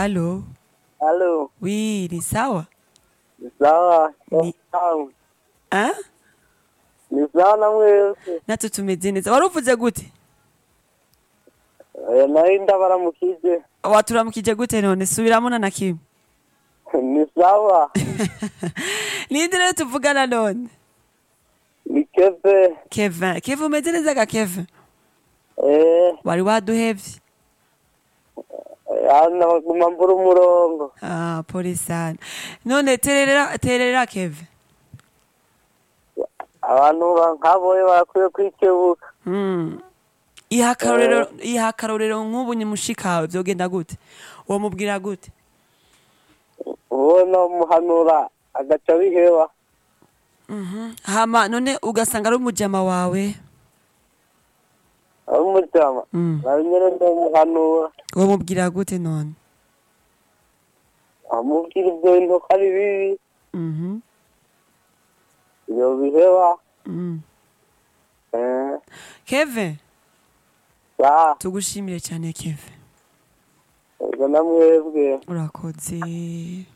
Alo, Halo, oui, ni sawa? ni sawa? Ni- Sawa. Ah? Ni sawa na mwese. Natwe tumeze neza. Wari uvuze gute? Eh, Nari ndabaramukije. Waturamukije gute none? Subiramo na na kimwe. Ni sawa. Ninde rero tuvugana none? Ni Keve. Kevin. Kevin umeze neza ga Kevin? Eh, Wari waduhevye? hano baguma mbura umurongo. Ah, pole sana. None terera terera Kevin. Abantu ba- nkaboye barakwiye kwikebuka. Mm. Iha akarorero iha akarorero nk'ubu nyimushikawe vyogenda gute? Uwo mubwira gute? Ubona muhanura agaca biheba. Mhm. Hama none ugasanga ari umujama wawe. Ari umujama. Mm. Nari nyene ndamuhanura. Uwo mubwira gute none? Amubwira ibyo bintu ko ari bibi. Mhm. Iyo biheba. Mm. Eh, Kevin, ya, tugushimire cyane Kevin. ubwo namwebwe. Urakoze.